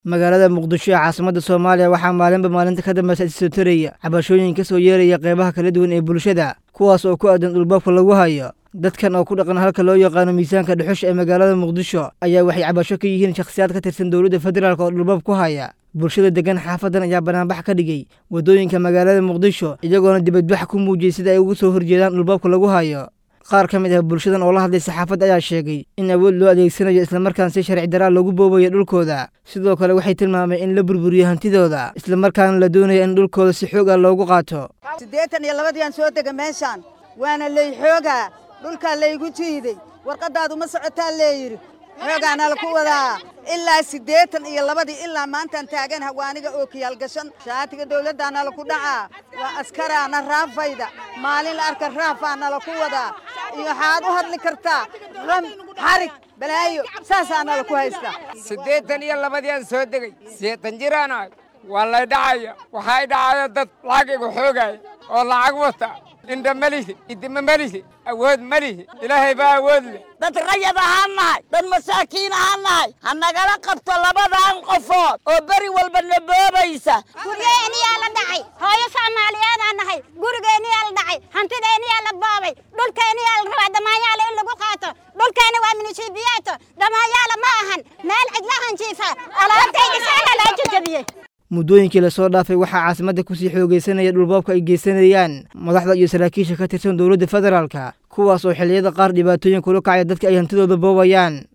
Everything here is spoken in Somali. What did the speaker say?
magaalada muqdisho ee caasimadda soomaaliya waxaa maalinba maalinta ka dambeysa isoo taraya cabashooyin ka soo yeeraya qeybaha kala duwan ee bulshada kuwaas oo ku aadan dhulbaabka lagu hayo dadkan oo ku dhaqan halka loo yaqaano miisaanka dhuxusha ee magaalada muqdisho ayaa waxay cabasho ka yihiin shakhsiyaad ka tirsan dowladda federaalk oo dhulbaab ku haya bulshada degan xaafadan ayaa banaanbax ka dhigay waddooyinka magaalada muqdisho iyagoona dibadbax ku muujiyey sida ay ugu soo horjeedaan dhulbaabka lagu hayo qaar ka mid ah bulshadan oo la hadlay saxaafadda ayaa sheegay in awood loo adeegsanayo islamarkaan si sharci daraa loogu boobayo dhulkooda sidoo kale waxay tilmaameen in la burburiyo hantidooda islamarkaana la doonayo in dhulkooda si xoog ah loogu qaato siddeetan iyo labadiiaan soo dega meeshaan waana lay xoogaa dhulkaa laygu jiiday warqaddaadu ma socotaa leeyidhi xoogaana laku wadaa ilaa siddeetan iyo labadii ilaa maantaan taagan hawaaniga oo kiyaalgashan shaatiga dawladdaana laku dhacaa waa askaraana raafayda maalin la arka raafaana laku wadaa iyo waxaad u hadli kartaa ram xarig balaayo saasaana laku haystaa siddeetan iyo labadiiaan soo degay seetan jiraana waa lay dhacaya waxay dhacaya dad lacag igu xoogaya oo lacag wata indha melihi idima melihi awood melihi ilaahay baa awood leh dad rayad ahaan nahay dad masaakiin ahaan nahay ha nagala qabto labadan qofood oo beri walba na boobaysa guryeeniyaa la dhacay hooyo soomaaliyeedaa nahay gurigeenniyaa la dhacay hantideeniyaa la boobay dhulkeeniyaa la rabaa damaanyaala in lagu qaato dhulkeena waa minisiibiyaato damaanyaala ma ahan meel cidlahan jiifa alaabtayda saala loo jajabiyey muddooyinkii lasoo dhaafay waxaa caasimadda kusii xoogaysanaya dhulbaabka ay geysanayaan madaxda iyo saraakiisha ka tirsan dowladda federaalka kuwaas oo xilliyada qaar dhibaatooyin kula kacaya dadka ay hantidooda boobayaan